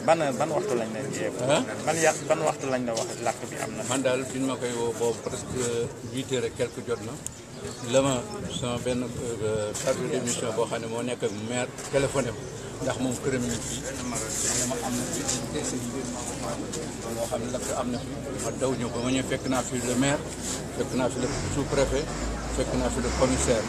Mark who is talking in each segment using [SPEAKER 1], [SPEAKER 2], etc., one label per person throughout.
[SPEAKER 1] ban ban waxtu lañ leen yee.
[SPEAKER 2] ah
[SPEAKER 1] ban yàq ban waxtu lañ la wax làkk bi am na.
[SPEAKER 2] man daal bi ñu ma koy woo boobu presque huit heures et quelque jot na la ma sama benn chargé d'émission boo xam ne moo nekk ak maire téléphoné ma ndax moom këram ñu fii ne ma am na fi décès yi loo xam ne lakk am na fi ma daw ñëw ba ma ñëw fekk naa fi le maire fekk naa fi le sous-préfet fekk naa fi le commissaire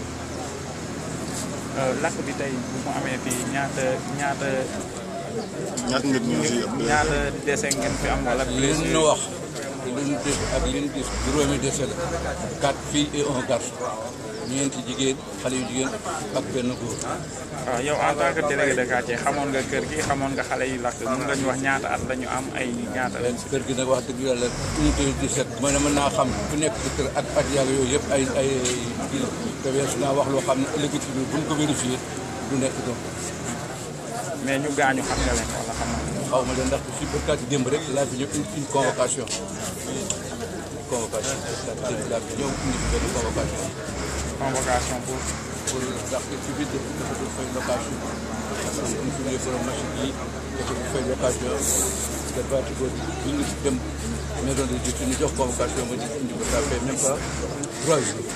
[SPEAKER 1] làkk bi tey bu mu amee fii ñaata ñaata
[SPEAKER 3] ñaata nit ñoo si ëpp
[SPEAKER 1] ñaata dese ngeen fi am wala.
[SPEAKER 2] li ñu wax li ñu gis ak li ñu gis juróomi décès la quatre filles et un garçon ñeenti jigéen xale yu jigéen ak benn góor
[SPEAKER 1] waaw yow en tant que délégué de quartier xamoon nga kër gi xamoon nga xale yi làkk mun nga ñu wax ñaata at la ñu am ay ñaata lañ si.
[SPEAKER 2] kër gi nag wax dëgg yàlla unité 17 ma ne mën naa xam ku nekk ci kër ak at yàlla yooyu yëpp ay ay kii la te weesu naa wax loo xam ne ëllëg ci biir bu ñu ko vérifié du nekk donc
[SPEAKER 1] mais ñu gaañu xam nga leen wala xam nga.
[SPEAKER 2] xaw ma leen ndax si barkaati démb rek laa fi ñëw une une convocation convocation barkaati démb laa fi ñëw indi fi benn convocation
[SPEAKER 1] convocation pour.
[SPEAKER 2] pour ndax ci biir dëkk bi dafa doon fay location parce que ñu fi ñëwee borom machine yi dafa doon fay location te baati boobu ñu ngi dem maison de justice ñu jox convocation ba di indi ko ça fait même pas trois jours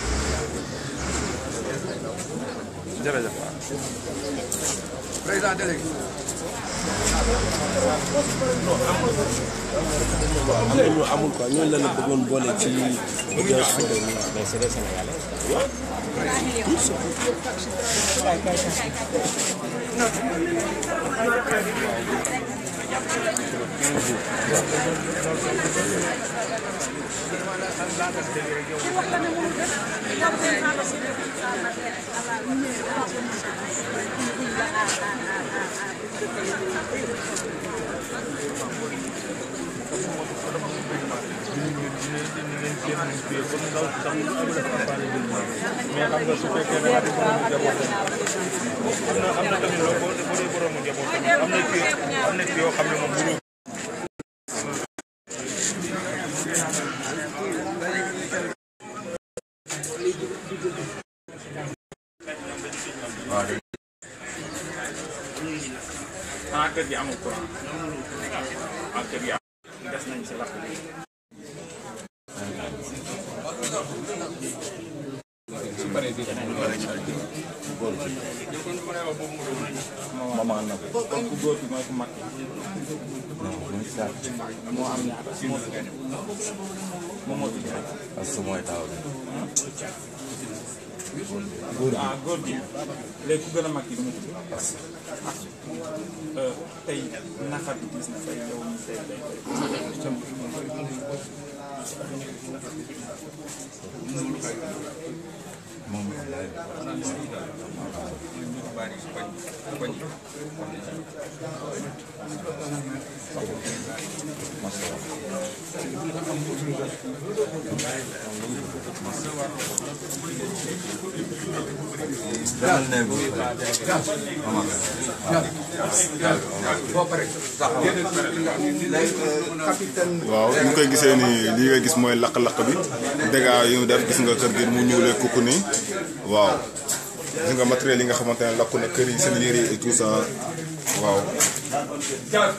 [SPEAKER 1] jërëjëf waaw.
[SPEAKER 2] président délégué
[SPEAKER 4] am na ñu amul quoi ñooñu la la bëggoon boole ci audience bi.
[SPEAKER 5] mais c'est des Sénégalais.
[SPEAKER 1] mais xam nga su fekkee da nga di borom njaboot am na am na tamit loo boo boo dee borom njaboot tamit am na kii am na kii yoo xam ne moom bu xanaa kër gi amul courant ah kër gi am des nañ si lakk bi maman na ko kon ku góor ki mooy ku mag ki moo am ñaata moo fi gën moom moo fi gën
[SPEAKER 5] parce que mooy taw bi.
[SPEAKER 1] ah góor gi léegi ku gën a mag ki du mu tudd ah tey naqar bi gis na tey yow mi tey tey tey
[SPEAKER 5] moom lay demal ne bu
[SPEAKER 3] waaw ñu koy gisee ni lii nga gis mooy lakk-lakk bi dégâts yu mu def gis nga kër gi mu ñuulee kukku nii waaw gis nga matériel yi nga xamante ne lakku na kër yi seen yére yi et tout ça waaw